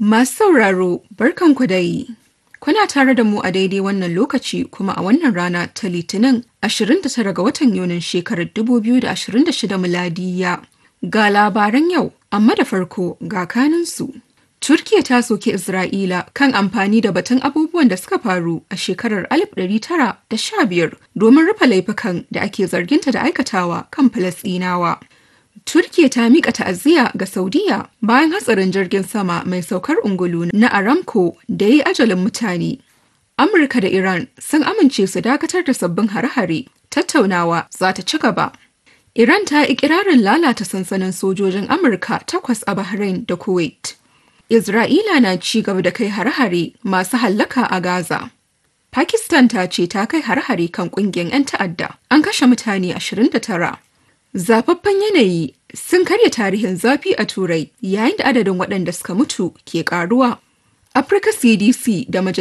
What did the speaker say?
Masu sauraro, barkanku dai. Kuna tare da mu a daidai wannan lokaci kuma a wannan rana ta Litinin 29 ga watan Yunin shekarar 2026 miladiya. Ga labaran yau, amma da farko ga kaninsu. Turkiya ta soke Isra'ila kan amfani da batun abubuwan da suka faru a shekarar 1915 domin rufe laifukan da ake zarginta da aikatawa kan Falasɗinawa. Turkiya ta mika ta'aziyya ga Saudiya bayan hatsarin jirgin sama mai saukar ungulu na Aramco da ya yi ajalin mutane. Amurka da Iran sun amince su dakatar da sabbin hare-hare, tattaunawa za ta ci gaba. Iran ta yi ikirarin lalata sansanin sojojin Amurka takwas a Bahrain da Kuwait. Isra'ila na ci gaba da kai hare-hare masu hallaka a Gaza. Pakistan ta ce ta kai hare-hare kan kungiyar 'yan ta'adda, an kashe mutane 29. Zafaffen yanayi sun karya tarihin zafi a Turai yayin da adadin waɗanda suka mutu ke ƙaruwa. Africa CDC da Majalisar